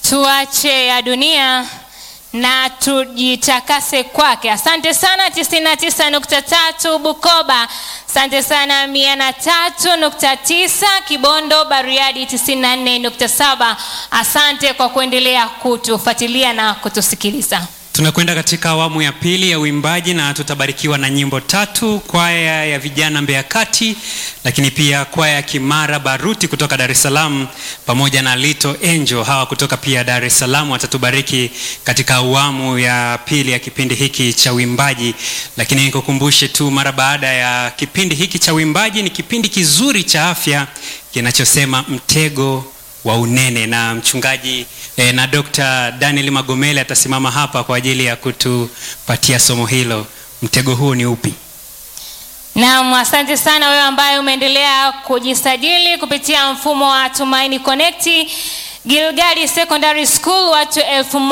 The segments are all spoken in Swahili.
tuache ya dunia na tujitakase kwake. Asante sana 99.3 Bukoba, asante sana 103.9 Kibondo, Bariadi 94.7. Asante kwa kuendelea kutufuatilia na kutusikiliza. Tunakwenda katika awamu ya pili ya uimbaji na tutabarikiwa na nyimbo tatu: kwaya ya vijana Mbeya Kati, lakini pia kwaya ya Kimara Baruti kutoka Dar es Salaam pamoja na Little Angel hawa kutoka pia Dar es Salaam watatubariki katika awamu ya pili ya kipindi hiki cha uimbaji. Lakini nikukumbushe tu, mara baada ya kipindi hiki cha uimbaji ni kipindi kizuri cha afya kinachosema mtego wa unene na mchungaji eh, na Dr. Daniel Magomele atasimama hapa kwa ajili ya kutupatia somo hilo. Mtego huo ni upi? Naam, asante sana wewe ambaye umeendelea kujisajili kupitia mfumo wa Tumaini Connect. Gilgali Secondary School watu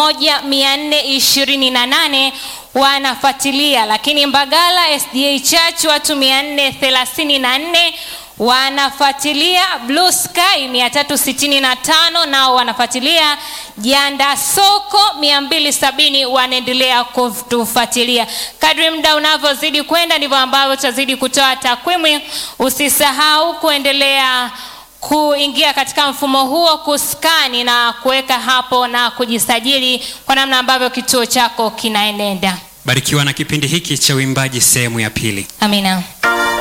1428 wanafuatilia, lakini Mbagala SDA Church watu 434 wanafuatilia Blue Sky 365 nao wanafuatilia Janda Soko 270 wanaendelea kutufuatilia. Kadri muda unavyozidi kwenda ndivyo ambavyo tutazidi kutoa takwimu. Usisahau kuendelea kuingia katika mfumo huo kuskani na kuweka hapo na kujisajili kwa namna ambavyo kituo chako kinaenenda. Barikiwa na kipindi hiki cha uimbaji sehemu ya pili. Amina.